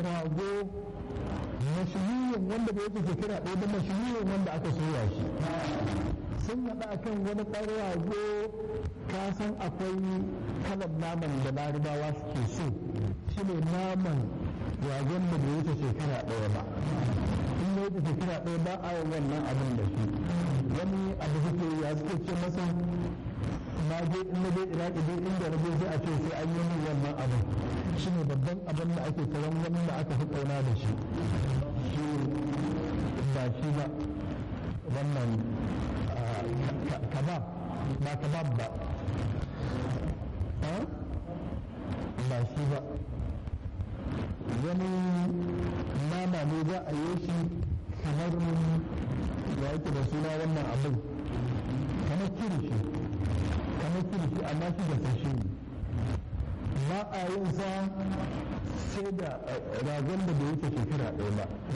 rago mashirin wanda bai wuce shekara ɗaya da mashirin wanda aka soya shi sun haɗa akan wani ɗan rago ka san akwai kalan naman da larabawa suke so shi ne naman ragon da bai wuce shekara ɗaya ba in ya wuce shekara ɗaya ba a wannan abin da shi wani abu suke ya suke ce masa na je in na je iraki dai inda na je sai a ce sai an yi min wannan abin shi ne babban abin da ake karan wanda aka fi ƙauna da shi shi ba shi ba wannan kabab ba kabab ba ba shi ba wani nama ne za a yi shi kamar ya yake da suna wannan abin kamar kirishi kamar kirishi amma shi da sashi ne ba a yin sa sai da ragon da bai wuce shekara ɗaya ba